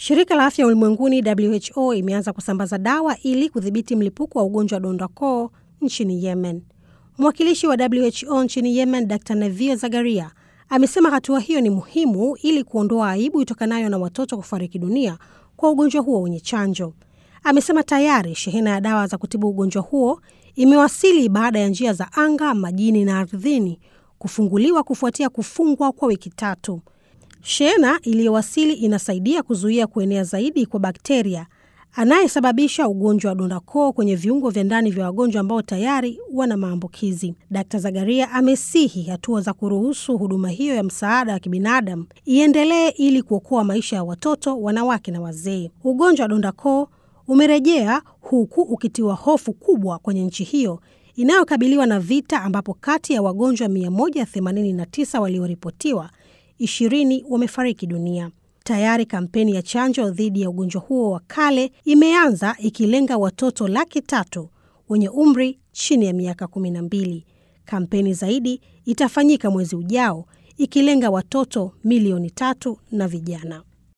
Shirika la Afya Ulimwenguni WHO imeanza kusambaza dawa ili kudhibiti mlipuko wa ugonjwa wa donda koo nchini Yemen. Mwakilishi wa WHO nchini Yemen, Dr Nevia Zagaria, amesema hatua hiyo ni muhimu ili kuondoa aibu itokanayo na watoto kufariki dunia kwa ugonjwa huo wenye chanjo. Amesema tayari shehena ya dawa za kutibu ugonjwa huo imewasili baada ya njia za anga, majini na ardhini kufunguliwa kufuatia kufungwa kwa wiki tatu. Shehena iliyowasili inasaidia kuzuia kuenea zaidi kwa bakteria anayesababisha ugonjwa wa donda koo kwenye viungo vya ndani vya wagonjwa ambao tayari wana maambukizi. Dkt Zagaria amesihi hatua za kuruhusu huduma hiyo ya msaada wa kibinadamu iendelee ili kuokoa maisha ya watoto, wanawake na wazee. Ugonjwa wa donda koo umerejea huku ukitiwa hofu kubwa kwenye nchi hiyo inayokabiliwa na vita, ambapo kati ya wagonjwa 189 walioripotiwa, 20 wamefariki dunia. Tayari kampeni ya chanjo dhidi ya ugonjwa huo wa kale imeanza ikilenga watoto laki tatu wenye umri chini ya miaka kumi na mbili. Kampeni zaidi itafanyika mwezi ujao ikilenga watoto milioni tatu na vijana.